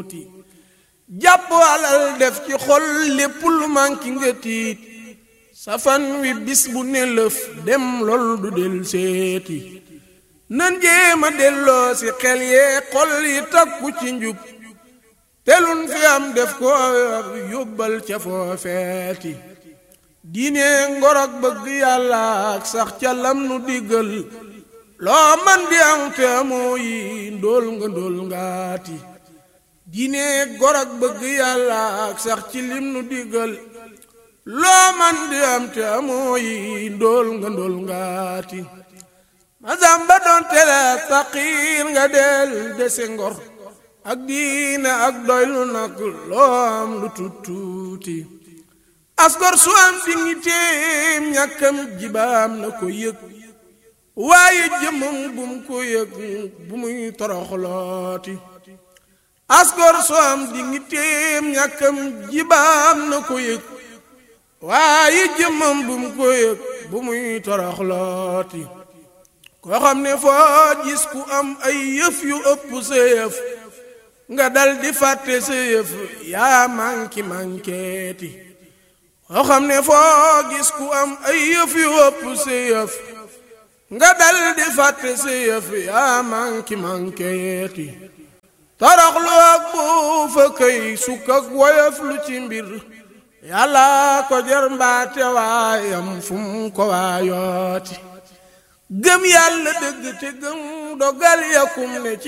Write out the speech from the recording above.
tuuti jàpp alal def ci xol lépp lu manki nga tiit safan wi bis bu ne lëf dem lool du del seeti nan jéema delloo si xel yee xol yi takku ci njub telun fi am def ko yóbbal ca foofeeti diine ngorog bëgg yàlla ak sax ca lam nu diggal loo man di am te amoo yi ndóol nga ndóol ngaati diine ngorog bëgg yàlla ak sax ci lim nu diggal loo man di am te amoo yi ndóol nga ndóol ngaati masamba doon tele faqiir nga del dese ngor ak diine ak doylu nag loo am lu tuttuuti asgor su am dignitéem ñàkkam jibaam na ko yëg waaye jëmmam bum ko yëg bu muy toroxlooti asgor su am dignitéem ñàkkam jibaam na ko yëg waaye jëmmam bum ko yëg bu muy toroxlooti koo xam ne foo gis ku am ay yëf yu ëpp sa yëf nga dal di fàtte sa yëf yaa manki mankeeti koo xam ne foo gis ku am ay yëf yu ëpp sa yëf nga dal di fàtte sa yëf yaa manki mankeeti toroxlu ak buufa këy sukk ak woyof lu ci mbir yàlla ko jar mbaate waayam fu mu ko waayooti gëm yàlla dëgg te gëm dogal yakum ne ci